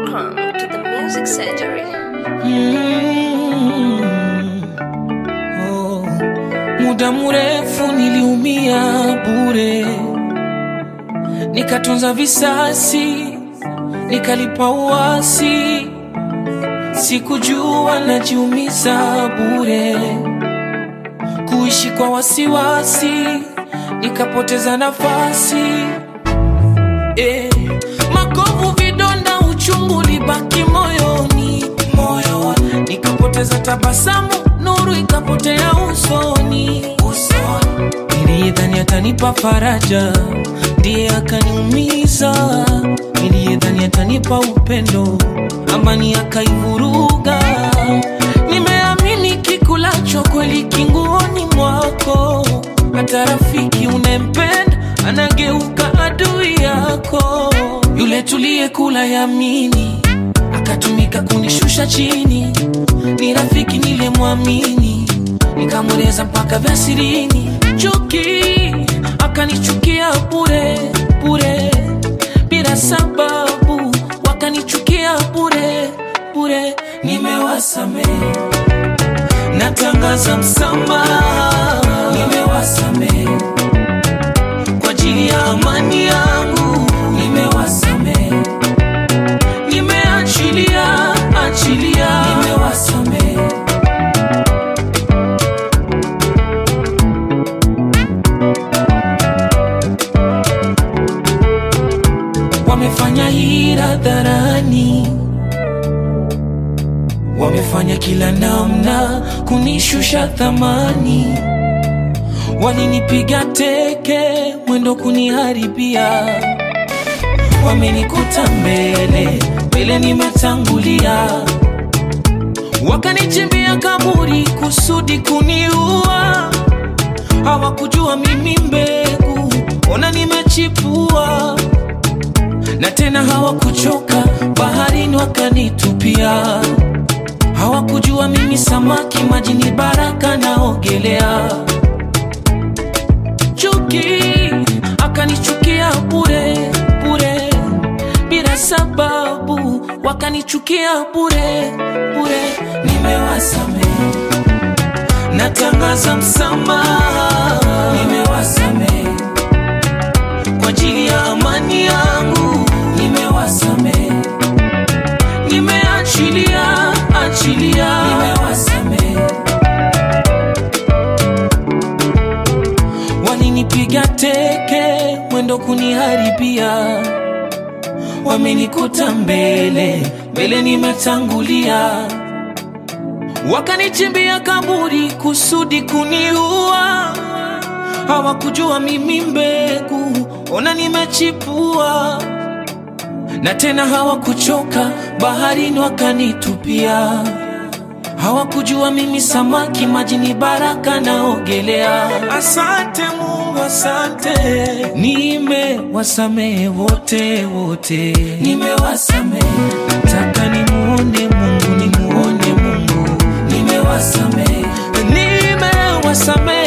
Welcome to the Music Surgery. Mm. Oh. Muda mrefu niliumia bure, nikatunza visasi, nikalipa uasi, sikujua najiumiza bure, kuishi kwa wasiwasi, nikapoteza nafasi eh. Makovu, vidonda, uchungu libaki moyoni, moyoni, nikapoteza tabasamu, nuru ikapotea usoni, usoni. Niliyedhani atanipa faraja, ndiye akaniumiza. Niliyedhani atanipa upendo, amani akaivuruga. Nimeamini kikulacho kweli kinguoni mwako, hata rafiki unempenda anageuka adui yako. Yule tuliyekula yamini akatumika kunishusha chini, ni rafiki nilemwamini, nikamweleza mpaka vya sirini. Chuki akanichukia bure bure, bila sababu wakanichukia bure bure. Nimewasamehe, natangaza msamaha, nimewasamehe kwa ajili ya amani yangu, nimewasamehe, nimeachilia achilia, nimewasamehe. Wamefanya hila dharani, wamefanya kila namna kunishusha thamani walinipiga teke mwendo kuniharibia, wamenikuta mbele mbele, nimetangulia, wakanichimbia kaburi kusudi kuniua. Hawakujua mimi mbegu, ona nimechipua, na tena hawakuchoka, baharini wakanitupia. Hawakujua mimi samaki, majini baraka naogelea chuki akanichukia bure bure bila sababu wakanichukia bure bure nimewasamehe natangaza msamaha nimewasamehe kwa ajili ya amani yangu nimewasamehe nimeachilia achilia nimewasamehe walinipiga teke mwendo kuniharibia, wamenikuta mbele mbele, nimetangulia, wakanichimbia kaburi kusudi kuniua. Hawakujua mimi mbegu, ona nimechipua, na tena hawakuchoka, baharini wakanitupia. Hawakujua mimi samaki, majini baraka naogelea. Asante Mungu, asante, nimewasamehe wote wote, nimewasamehe. Nataka nimuone Mungu, nimuone Mungu, nimewasamehe, nimewasamehe